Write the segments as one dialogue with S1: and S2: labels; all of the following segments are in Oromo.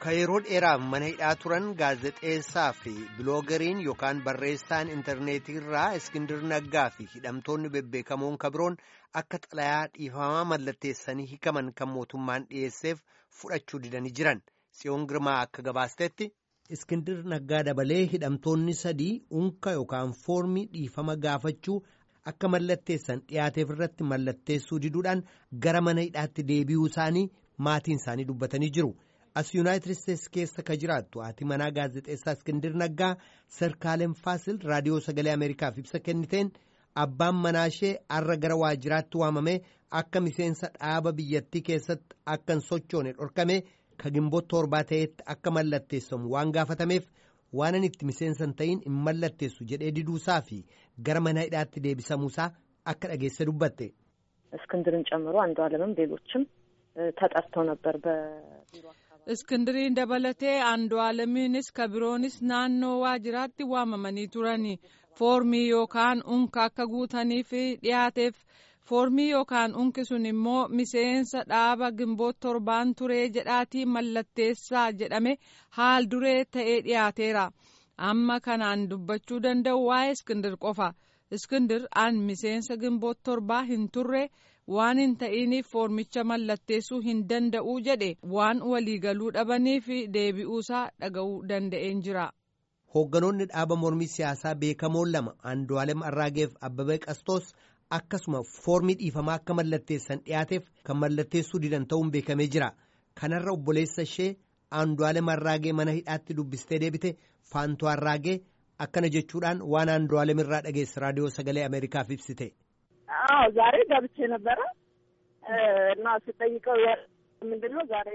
S1: Ka yeroo dheeraaf mana hidhaa turan gaazexeessaa fi biloogariin yookaan barreessaan intarneetii irraa Iskindir Naggaa fi hidhamtoonni bebbeekamoon kabiroon akka xalayaa dhiifamaa mallatteessanii hikaman kan mootummaan dhiyeesseef fudhachuu didanii jiran. Tsiyoon Girmaa akka gabaastetti. Iskindir Naggaa dabalee hidhamtoonni sadii unka yookaan foormii dhiifama gaafachuu akka mallatteessan dhiyaateef irratti mallatteessuu diduudhaan gara mana hidhaatti deebi'uu isaanii maatiin isaanii dubbatanii jiru. as yuunaayitid isteetsi keessa ka jiraattu haati manaa gaazexeessaa iskindir naggaa sarkaaleem faasil raadiyoo sagalee ameerikaaf ibsa kenniteen abbaan manaashee har'a gara waajjiraatti waamamee akka miseensa dhaaba biyyattii keessatti akka hin sochoone dhorkame ka gimboo torbaa ta'etti akka mallatteessamu waan gaafatameef waan itti miseensa hin ta'in hin mallatteessu jedhee diduusaa fi gara mana hidhaatti deebisamuusaa akka dhageesse dubbatte.
S2: እስክንድርን ጨምሮ አንዱ አለምም ሌሎችም ተጠርተው ነበር በቢሮ
S3: Iskindiriin dabalatee andu alamiinis kabiroonis naannoo waajjiraatti waamamanii turani foormii yookaan unka akka guutaniif dhiyaateef foormii yookaan unki sun immoo miseensa dhaaba gimboot torbaan turee jedhaatii mallatteessaa jedhame haal duree ta'ee dhiyaateera amma kanaan dubbachuu danda'u waa'ee iskindir qofa iskindir an miseensa gimboot torbaa hin turre. waan hin ta'iniif foormicha mallatteessuu hin danda'u jedhe waan waliigaluu dhabaniif deebi'uusaa dhaga'uu danda'een jira.
S1: Hoogganoonni dhaaba mormii siyaasaa beekamoon lama Andu'aalem Arraageef Abbabee Qastos akkasuma foormii dhiifamaa akka mallatteessan dhiyaateef kan mallatteessuu didan ta'uun beekamee jira. Kanarra obboleessa ishee Andu'aalem Arraagee mana hidhaatti dubbistee deebite Faantuu Arraagee akkana jechuudhaan waan Andu'aalem irraa dhageesse raadiyoo sagalee Ameerikaaf ibsite.
S4: አዎ ዛሬ ገብቼ ነበረ እና ስጠይቀው ምንድን ነው ዛሬ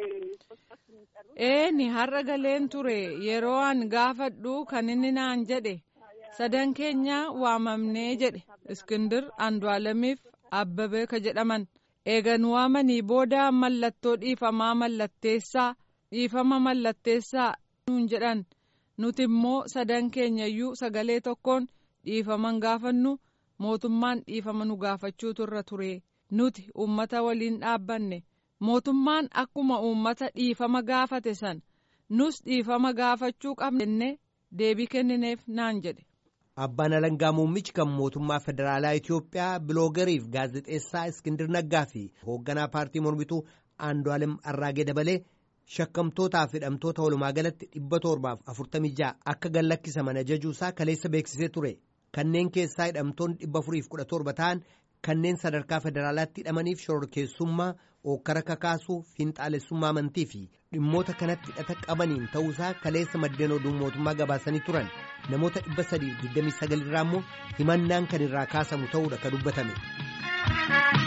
S3: eeni har'a galeen ture yeroo an gaafadhu kan inni naan jedhe sadan keenya waamamnee jedhe iskindir andu'aalamiif abbabee ka jedhaman eegan waamanii booda mallattoo dhiifamaa mallatteessaa dhiifama mallatteessaa nuun jedhan nuti immoo sadan keenyayyuu sagalee tokkoon dhiifaman gaafannu mootummaan dhiifama nu gaafachuu irra ture nuti uummata waliin dhaabbanne mootummaan akkuma uummata dhiifama gaafate san nus dhiifama gaafachuu qabne deebii kennineef naan jedhe.
S1: Abbaan Alangaa Muummichi kan mootummaa federaalaa Itoophiyaa biloogariif gaazexeessaa Iskindir Naggaa fi hoogganaa paartii mormituu Andu'aalem Arraagee dabalee shakkamtootaa fi hidhamtoota walumaa galatti dhibba torbaaf afurtamii ja'a akka gallakkisaman ajajuusaa kaleessa beeksisee ture. kanneen keessaa hidhamtoonni dhibba afuriif kudha torba ta'an kanneen sadarkaa federaalaatti hidhamaniif shororkeessummaa ookkara kakaasuu fiinxaalessummaa amantii fi dhimmoota kanatti hidhata qabaniin ta'uusaa kaleessa maddeen oduu mootummaa gabaasanii turan namoota dhibba sadiif digdamii sagal irraa immoo himannaan kan irraa kaasamu ta'uudha ka dubbatame.